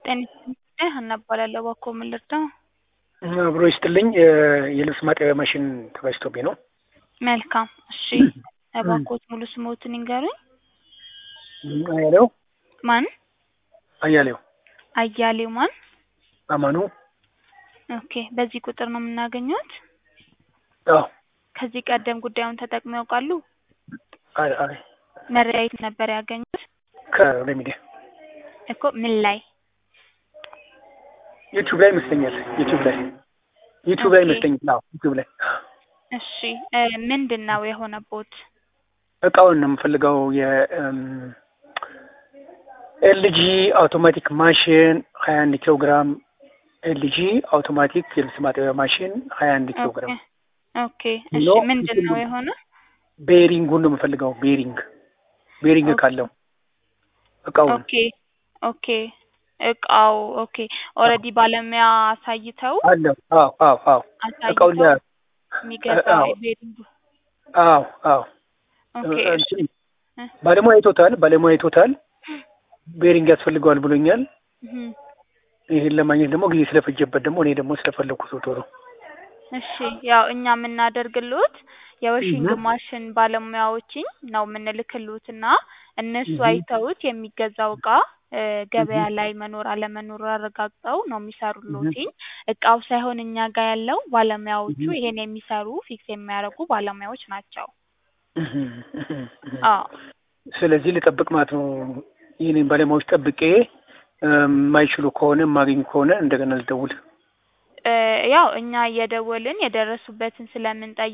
ጤና ሀና እባላለሁ። እባክዎ ምን ልርዳው? አብሮ ይስጥልኝ። የልብስ ማጠቢያ ማሽን ተበላሽቶብኝ ነው። መልካም እሺ፣ እባክዎት ሙሉ ስሞትን ይንገሩኝ። አያሌው ማን? አያሌው አያሌው ማን? አማኑ። ኦኬ፣ በዚህ ቁጥር ነው የምናገኘት? አዎ። ከዚህ ቀደም ጉዳዩን ተጠቅመው ያውቃሉ? አይ አይ መረጃ የት ነበር ያገኙት? ከሬሚዲያ እኮ ምን ላይ? ዩቲዩብ ላይ ይመስለኛል። ዩቲዩብ ላይ ዩቲዩብ ላይ ኦኬ። ይመስለኛል። አዎ ዩቲዩብ ላይ እሺ እ ምንድን ነው የሆነቦት? እቃውን ነው የምፈልገው የኤልጂ አውቶማቲክ ማሽን ሀያ አንድ ኪሎ ግራም ኤልጂ አውቶማቲክ የልብስ ማጠቢያ ማሽን ሀያ አንድ ኪሎ ግራም ኦኬ እሺ፣ ኖ፣ ምንድን ነው የሆነ? ቤሪንጉን ነው የምፈልገው። ቤሪንግ ቤሪንግ ኦኬ። ካለው እቃውን ኦኬ ኦኬ፣ እቃው ኦኬ። ኦልሬዲ ባለሙያ አሳይተው አለው። አዎ አዎ አዎ እቃውን አሳይተው ለ- የሚገዛው አዎ። ቤሪንጉ አዎ አዎ ኦኬ እሺ እንትን ባለሙያ አይቶታል። ባለሙያ አይቶታል። ቤሪንግ ያስፈልገዋል ብሎኛል። እህም። ይህን ለማግኘት ደግሞ ጊዜ ስለፈጀበት ደግሞ እኔ ደግሞ ስለፈለግኩት ቶሎ እሺ ያው እኛ የምናደርግልዎት የወሽንግ እህ። ማሽን ባለሙያዎችን ነው የምንልክልዎት እና እነሱ እህ። አይተውት የሚገዛው እቃ እ ገበያ ላይ መኖር አለመኖር አረጋግጠው ነው የሚሰሩልዎትኝ። እቃው ሳይሆን እኛ ጋር ያለው ባለሙያዎቹ እህ። ይሄን የሚሰሩ ፊክስ የሚያደርጉ ባለሙያዎች ናቸው። እህም፣ እህም፣ እህም። አዎ ስለዚህ ልጠብቅ ማለት ነው። ይህንን ባለሙያዎች ጠብቄ እ የማይችሉ ከሆነ የማገኝ ከሆነ እንደገና ልደውል። እ ያው እኛ እየደወልን የደረሱበትን ስለምንጠይቅ